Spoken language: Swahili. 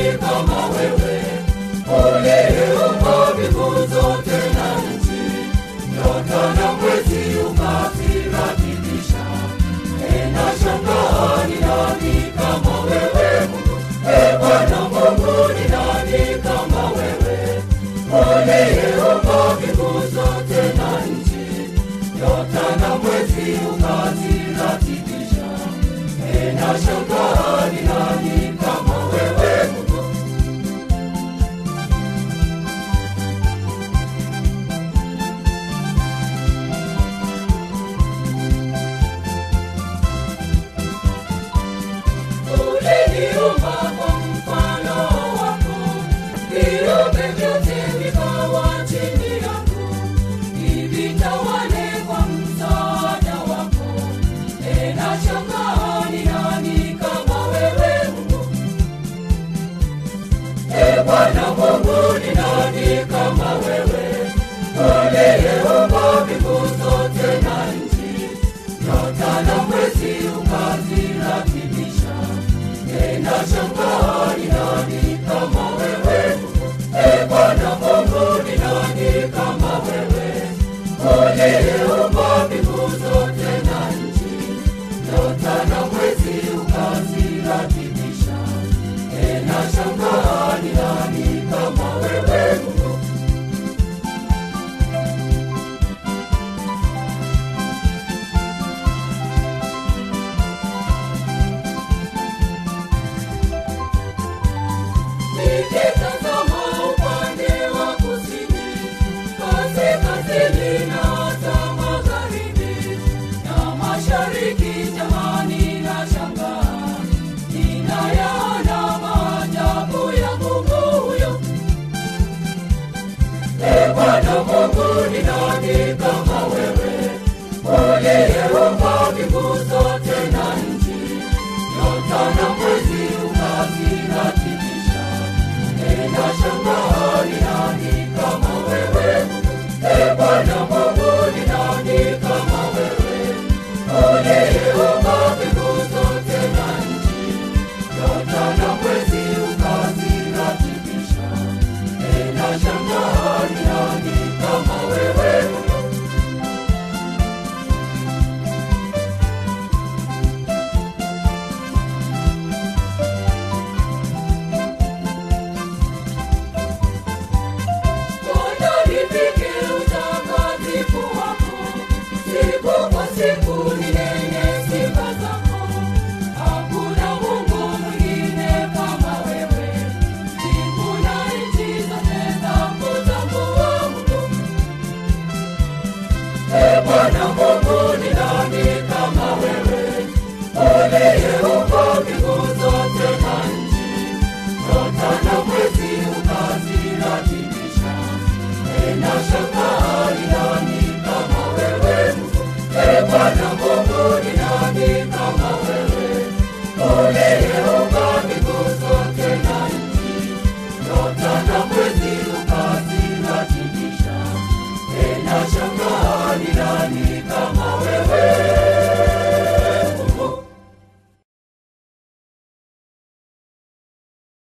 nani kama wewe? Uliumba mbingu zote na nchi, nyota na mwezi ukaziratibisha. Ninashangaa ni nani kama wewe Mungu? E Bwana Mungu, ni nani kama wewe? Uliumba mbingu zote na nchi, nyota na mwezi ukaziratibisha. Ninashangaa ni nani kama wewe Mungu? Uliniumba kwa mfano wako, viumbe vyote vikawa chini yako, nivitawale kwa msaada wako. Tena shangaa ni nani kama wewe Mungu? E Bwana Mungu, ni nani kama wewe? Uliyeumba mbingu zote na nchi, nyota na mwezi ukaziratibisha. Tena shangaa ni nani kama wewe? E Bwana Mungu, ni nani kama wewe? Uliyeumba mbingu zote na nchi, nyota na mwezi ukaziratibisha. Tena shangaa ni nani kama wewe Mungu? Nikitazama upande wa kusini, kaskazini na hata magharibi na mashariki, jamani, nashangaa ninayaona maajabu ya Mungu huyo. E Bwana Mungu, ni nani kama wewe? Uliyeumba mbingu zote na nchi, nyota na mwezi ukaziratibisha. Ninashangaa ni nani kama wewe? E Bwana Mungu, ni nani kama wewe? Uliyeumba mbingu zote na nchi, nyota na mwezi ukaziratibisha. Ninashangaa ni nani kama wewe? Bwana nifike utakatifu wako, siku kwa siku ninene sifa zako. Hakuna Mungu mwingine kama wewe, mbingu na nchi zote zakutambua Mungu. E Bwana Mungu, ni nani kama wewe? Uliyeumba mbingu zote na nchi, nyota na mwezi ukaziratibisha. Ninashangaa